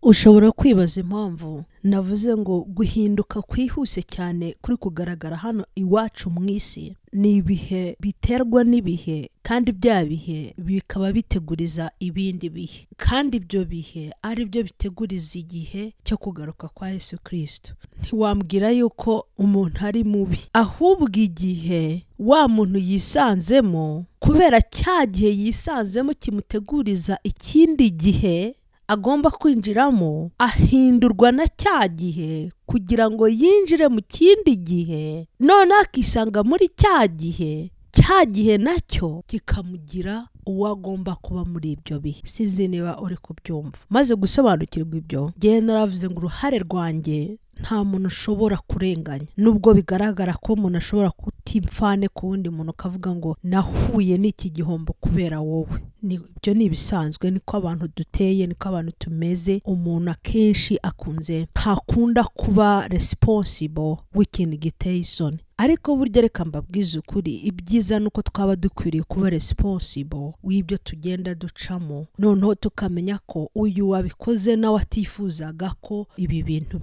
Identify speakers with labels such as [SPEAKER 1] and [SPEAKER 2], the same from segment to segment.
[SPEAKER 1] ushobora kwibaza impamvu navuze ngo guhinduka kwihuse cyane kuri kugaragara hano iwacu mu isi ni ibihe biterwa n'ibihe kandi bya bihe bikaba biteguriza ibindi bihe kandi ibyo bihe ari byo biteguriza igihe cyo kugaruka kwa yesu kirisito ntiwambwira yuko umuntu ari mubi ahubwo igihe wa muntu yisanzemo kubera cya gihe yisanzemo kimuteguriza ikindi gihe agomba kwinjiramo ahindurwa na cya gihe kugira ngo yinjire mu kindi gihe none akisanga muri cya gihe cya gihe nacyo kikamugira uwo agomba kuba muri ibyo bihe sinzi niba uri kubyumva maze gusobanukirwa ibyo ngewe naravuze ngo uruhare rwanjye nta muntu ushobora kurenganya nubwo bigaragara ko umuntu ashobora kutimfane ku wundi muntu ukavuga ngo nahuye n'iki gihombo kubera wowe ibyo ni ibisanzwe niko abantu duteye niko abantu tumeze umuntu akenshi akunze ntakunda kuba resiponsibo w'ikintu giteye isoni ariko burya reka mbabwize ukuri ibyiza ni uko twaba dukwiriye kuba resiponsibo w'ibyo tugenda ducamo noneho tukamenya ko uyu wabikoze nawe atifuzaga ko ibi bintu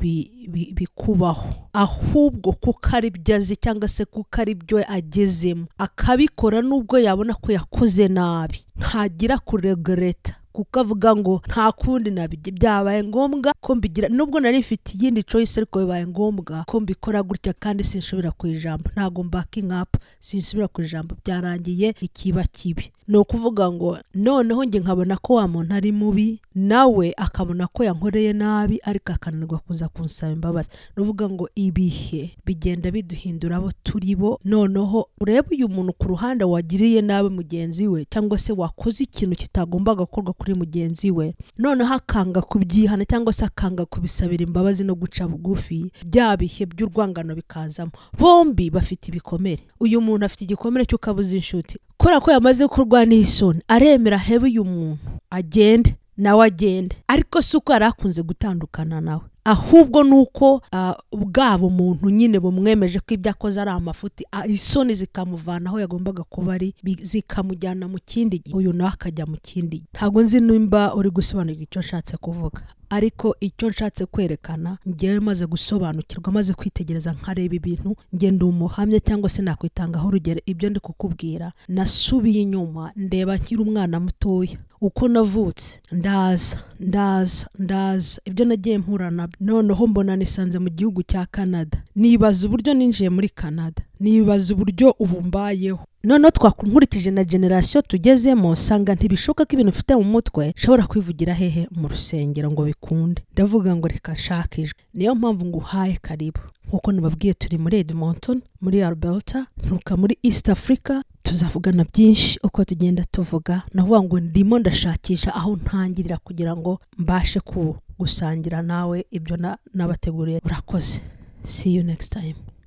[SPEAKER 1] bikubaho ahubwo kuko ari byo azi cyangwa se kuko ari byo agezemo akabikora nubwo yabona ko yakoze nabi ntagira kuregereta kuko avuga ngo nta kundi nabigira byabaye ngombwa ko mbigira nubwo nari mfite iyindi choice ariko bibaye ngombwa ko mbikora gutya kandi sinshobora ku ijambo ntabwo mbakingi apu sinsubira ku ijambo byarangiye ikiba kibi ni ukuvuga ngo noneho njye nkabona ko wa muntu ari mubi nawe akabona ko yankoreye nabi ariko akananirwa kuza kunsaba imbabazi ni ukuvuga ngo ibihe bigenda biduhindura abo turi bo noneho urebe uyu muntu ku ruhande wagiriye nabi mugenzi we cyangwa se wakoze ikintu kitagomba gukorwa kuri mugenzi we noneho akanga kubyihana cyangwa se akanga kubisabira imbabazi no guca bugufi bya bihe by'urwangano bikazamo bombi bafite ibikomere uyu muntu afite igikomere cy'ukabuze inshuti kubera ko yamaze kurwana isoni aremera hebe uyu muntu agende nawe agende ariko si uko yari akunze gutandukana nawe ahubwo ni uko bwabo umuntu nyine bumwemeje ko ibyo akoze ari amafuti isoni zikamuvana aho yagombaga kuba ari zikamujyana mu kindi gihe uyu nawe akajya mu kindi gihe ntabwo nzi nimba uri gusobanurira icyo nshatse kuvuga ariko icyo nshatse kwerekana ngewe maze gusobanukirwa maze kwitegereza nkareba ibintu ngenda umuhamya cyangwa se nakwitangaho urugero ibyo ndi kukubwira nasubiye inyuma ndeba nkiri umwana mutoya uko navutse ndaza ndaza ndaza ibyo nagiye mpura nabyo noneho mbona nisanze mu gihugu cya canada nibaza uburyo ninjiye muri canada nibaza uburyo ubu mbayeho noneho twakunkurikije na generasiyo tugezemo nsanga ntibishoboka ko ibintu ufite mu mutwe ushobora kwivugira hehe mu rusengero ngo bikunde ndavuga ngo reka nshakijwe niyo mpamvu ngo uhaye karibu nk'uko nababwiye turi muri Edmonton muri Alberta nturuka muri East Africa tuzavugana byinshi uko tugenda tuvuga navuga ngo ndimo ndashakisha aho ntangirira kugira ngo mbashe gusangira nawe ibyo nabateguriye urakoze see you next time